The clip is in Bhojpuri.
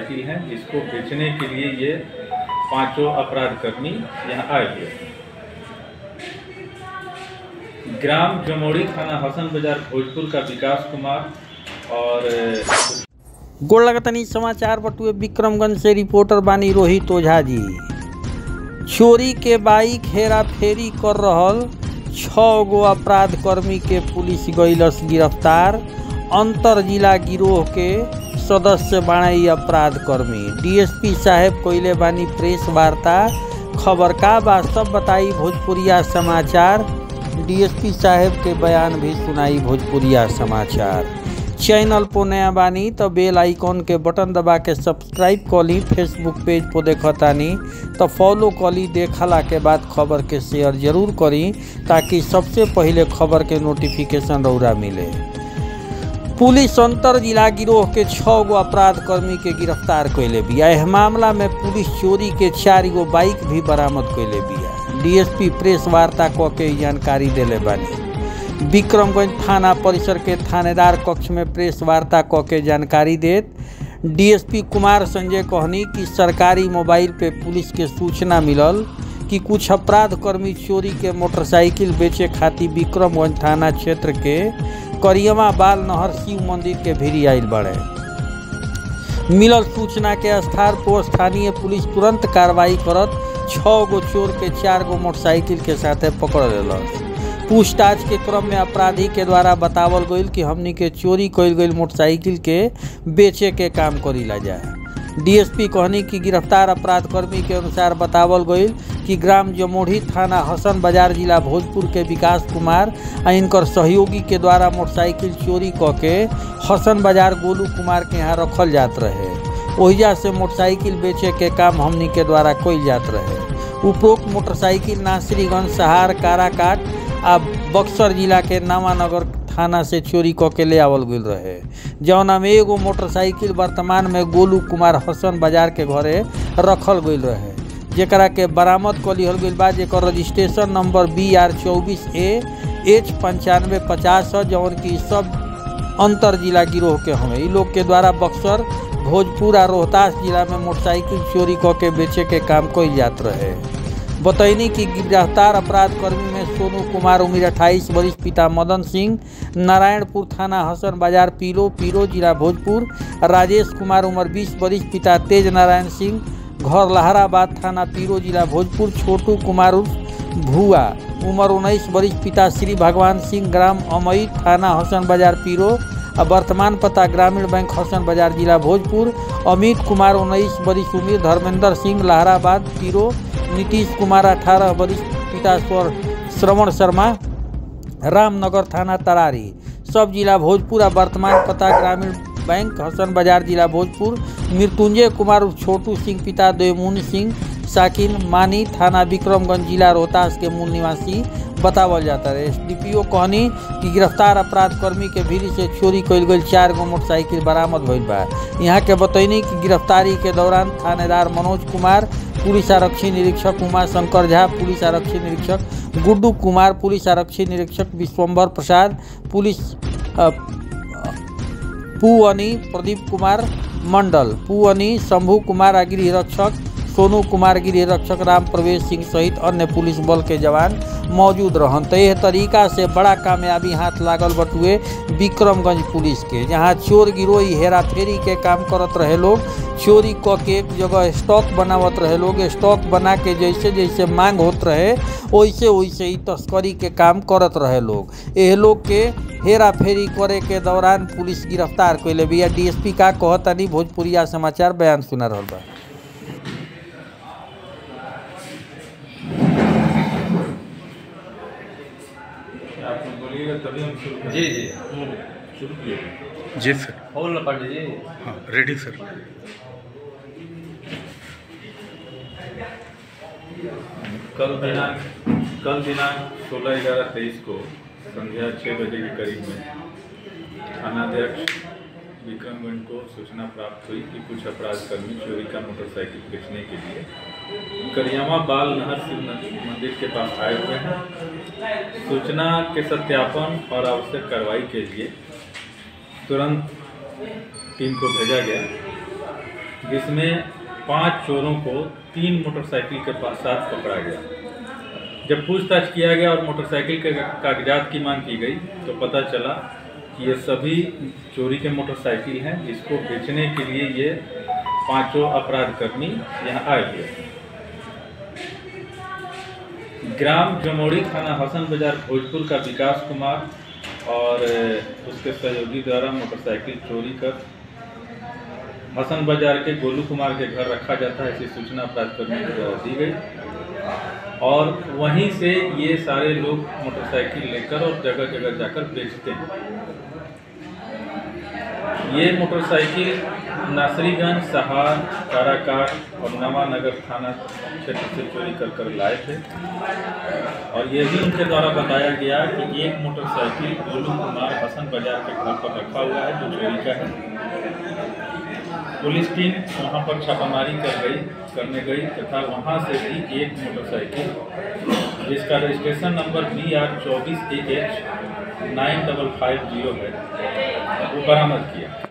मोटरसाइकिल हैं जिसको बेचने के लिए ये पांचों अपराध कर्मी यहाँ आए हुए हैं ग्राम जमोड़ी थाना हसन बाजार भोजपुर का विकास कुमार और गोड़ लगतनी समाचार बटुए विक्रमगंज से रिपोर्टर बानी रोहित ओझा जी चोरी के बाइक हेरा फेरी कर रहल छः गो अपराध कर्मी के पुलिस गईलस गिरफ्तार अंतर जिला गिरोह के सदस्य बाणे इ अपराध कर्मी डीएसपी साहेब कोइले बानी प्रेस वार्ता खबर का बा सब बताई भोजपुरिया समाचार डीएसपी साहेब के बयान भी सुनाई भोजपुरिया समाचार चैनल पर नया बानी तो बेल आइकॉन के बटन दबा के सब्सक्राइब कली फेसबुक पेज पर देखतानी तो फॉलो कली देखला के बाद खबर के शेयर जरूर करी ताकि सबसे पहले खबर के नोटिफिकेशन रौरा मिले पुलिस अंतर जिला गिरोह के छः गो अपराध कर्मी के गिरफ्तार कैले बिया एह मामला में पुलिस चोरी के चार गो बाइक भी बरामद कैले बिया डीएसपी प्रेस वार्ता क के इ जानकारी देले बानी विक्रमगंज थाना परिसर के थानेदार कक्ष में प्रेस वार्ता क के जानकारी देत डीएसपी कुमार संजय कहनी कि सरकारी मोबाइल पे पुलिस के सूचना मिलल कि कुछ अपराध कर्मी चोरी के मोटरसाइकिल बेचे खातिर विक्रमगंज थाना क्षेत्र के करियमा बाल नहर शिव मंदिर के भिरी आयल बड़े मिलल सूचना के आधार पर स्थानीय पुलिस तुरंत कार्रवाई करत छः गो चोर के चार गो मोटरसाइकिल के साथे पकड़ लेलस पूछताछ के क्रम में अपराधी के द्वारा बतावल गईल कि हमनी के चोरी कईल गईल मोटरसाइकिल के बेचे के काम करीला जाए डीएसपी कहनी कि गिरफ्तार अपराध कर्मी के अनुसार बतावल गईल कि ग्राम जमोढ़ी थाना हसन बाजार जिला भोजपुर के विकास कुमार आ इनकर सहयोगी के द्वारा मोटरसाइकिल चोरी क के हसन बाजार गोलू कुमार के यहाँ रखल जात रहे ओहिजा से मोटरसाइकिल बेचे के काम हमनी के द्वारा कईल जात रहे उपरोक्त मोटरसाइकिल नासरीगंज सहार काराकाट आ बक्सर जिला के नामानगर थाना से चोरी क के ले आवल गईल रहे जौना में एगो मोटरसाइकिल वर्तमान में गोलू कुमार हसन बाजार के घरे रखल गईल रहे जेकरा के बरामद क लिहल गईल बा जेकर रजिस्ट्रेशन नंबर बी आर चौबीस ए एच पंचानवे पचास है जौन की सब अंतर जिला गिरोह के हमें इ लोग के द्वारा बक्सर भोजपुर आ रोहतास जिला में मोटरसाइकिल चोरी क के बेचे के काम कईल जात रहे बतैनी कि गिरफ्तार अपराध कर्मी में सोनू कुमार उम्र अट्ठाईस वर्ष पिता मदन सिंह नारायणपुर थाना हसन बाजार पीलो पीरो जिला भोजपुर राजेश कुमार उम्र बीस वर्ष पिता तेज नारायण सिंह घर लहराबाद थाना पीरो जिला भोजपुर छोटू कुमार उर्फ भुआ उम्र उन्नीस वर्ष पिता श्री भगवान सिंह ग्राम अमई थाना हसन बाजार पीरो आ वर्तमान पता ग्रामीण बैंक हसन बाजार जिला भोजपुर अमित कुमार उन्नीस वर्ष उम्र धर्मेंद्र सिंह लहराबाद पीरो नीतीश कुमार अठारह वर्ष पिता स्वर श्रवण शर्मा रामनगर थाना तरारी सब जिला भोजपुर आ वर्तमान पता ग्रामीण बैंक हसन बाजार जिला भोजपुर मृत्युंजय कुमार उर्फ छोटू सिंह पिता देवमुनि सिंह साकिन मानी थाना विक्रमगंज जिला रोहतास के मूल निवासी बतावल जाता है एसडीपीओ कहनी कि गिरफ्तार अपराध कर्मी के भीड़ से चोरी कईल गई चार गो मोटरसाइकिल बरामद भइल बा यहाँ के बतैनी कि गिरफ्तारी के दौरान थानेदार मनोज कुमार पुलिस आरक्षी निरीक्षक उमा शंकर झा पुलिस आरक्षी निरीक्षक गुड्डू कुमार पुलिस आरक्षी निरीक्षक विश्वम्भर प्रसाद पुलिस अ, पुअनी प्रदीप कुमार मंडल पुअनी शंभू कुमार आ गृह रक्षक सोनू कुमार गृह रक्षक राम प्रवेश सिंह सहित अन्य पुलिस बल के जवान मौजूद रहन तो यह तरीका से बड़ा कामयाबी हाथ लागल बटुए विक्रमगंज पुलिस के जहाँ चोर गिरोही हेरा फेरी के काम करत रहे लोग चोरी क के एक जगह स्टॉक बनावत रहे लोग स्टॉक बना के जैसे जैसे मांग होत रहे वैसे वैसे ही तस्करी के काम करत रहे लोग एह लोग के हेरा फेरी करे के दौरान पुलिस गिरफ्तार कैले बिया डीएसपी का कहतानी भोजपुरिया समाचार बयान सुना रहल बा आप बोलिएगा तभी हम शुरू करेंगे। जी जी शुरू किए जी सर बोल ना पांडे जी हाँ रेडी सर कल दिनांक कल दिनांक सोलह ग्यारह तेईस को संध्या छः बजे के करीब में थानाध्यक्ष विक्रमगंज को सूचना प्राप्त हुई कि कुछ अपराध कर्मी चोरी का मोटरसाइकिल बेचने के लिए करियामा बाल नहर शिव मंदिर के पास आए हुए हैं सूचना के सत्यापन और आवश्यक कार्रवाई के लिए तुरंत टीम को भेजा गया जिसमें पांच चोरों को तीन मोटरसाइकिल के पास साथ पकड़ा गया जब पूछताछ किया गया और मोटरसाइकिल के कागजात की मांग की गई तो पता चला कि ये सभी चोरी के मोटरसाइकिल हैं जिसको बेचने के लिए ये पांचों अपराधकर्मी यहाँ आए हुए हैं ग्राम जमोड़ी थाना हसन बाजार भोजपुर का विकास कुमार और उसके सहयोगी द्वारा मोटरसाइकिल चोरी कर हसन बाजार के गोलू कुमार के घर रखा जाता है ऐसी सूचना अपराधकर्मियों को द्वारा दी गई और वहीं से ये सारे लोग मोटरसाइकिल लेकर और जगह जगह जाकर बेचते हैं ये मोटरसाइकिल नासरीगंज सहार काराकाट और नवानगर थाना क्षेत्र से चोरी कर कर लाए थे और ये भी उनके द्वारा बताया गया कि एक मोटरसाइकिल गोलू कुमार हसन बाजार के घर पर रखा हुआ है जो चोरी का है पुलिस टीम वहाँ पर छापामारी कर गई करने गई तथा वहाँ से भी एक मोटरसाइकिल जिसका रजिस्ट्रेशन नंबर बी आर चौबीस A H nine double five zero है वो बरामद किया